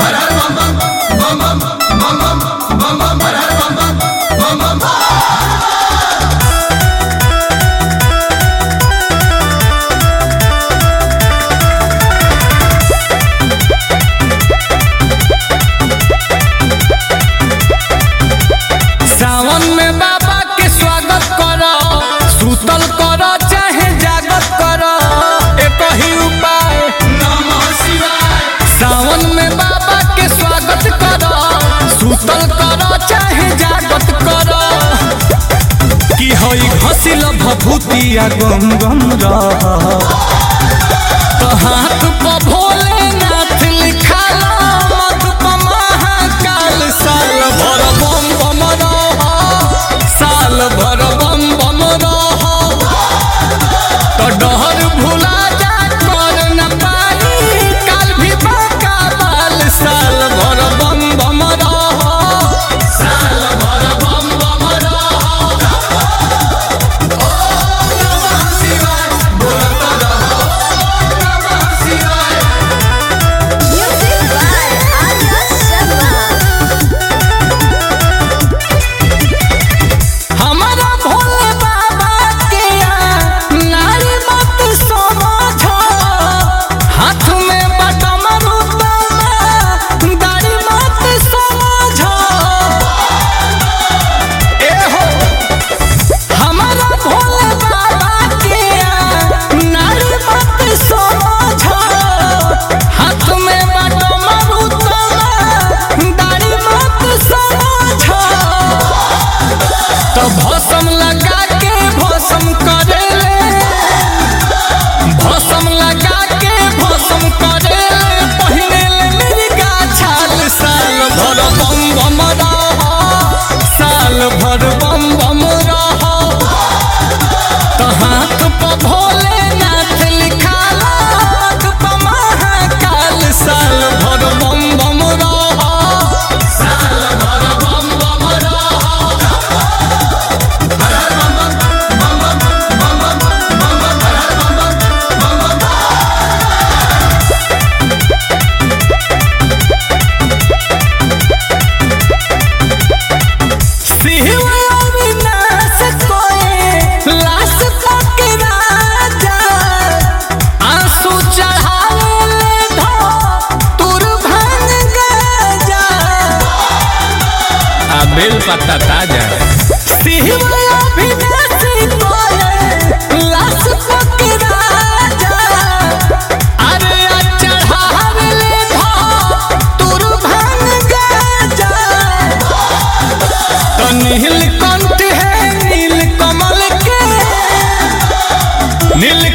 सावन में बाबा के स्वागत करो सुतल करो चाहे जागत करो एक ही उपाय सावन में बाबा के स्वागत करो सुतल करो चाहे जागत करो कि हई घसिल भभूतिया गम गम रह तो हाथ पर भोलेनाथ लिखाला मत पर महाकाल साल भर बम बम रह साल भर बम बम रह तो डहर भुला जा कर न पाई काल भी बाका बाल साल भर बम बम रह साल भर बम बम रह Music by Arya Sharma. हमारा भोले बाबा के नारी मत समझो हाथ में बटम रुतमा दाढ़ी मत समझो ए हो हमारा भोले बाबा के नारी मत समझो हाथ में बटम रुतमा दाढ़ी मत समझो तो भसम लगा के भसम करेले भसम लगा के भसम करेले पहिने ले मेरी गाछाल साल भर बम बम रह साल भर बम बम रह तो हाथ पर भोलेनाथ लिखाला हाथ पर महाकाल साल भर बम बम रह साल भर बम बम रह शिव अविनाश कोए लाश तक राजा आंसू चढ़ावे ले धो तुर भांग गजा आ बेल पत्ता ताजा शिव अविनाश कोए लाश तक राजा अरे आ चढ़ावे ले धो तुर भांग गजा तो नील कंठ है नील कमल के नील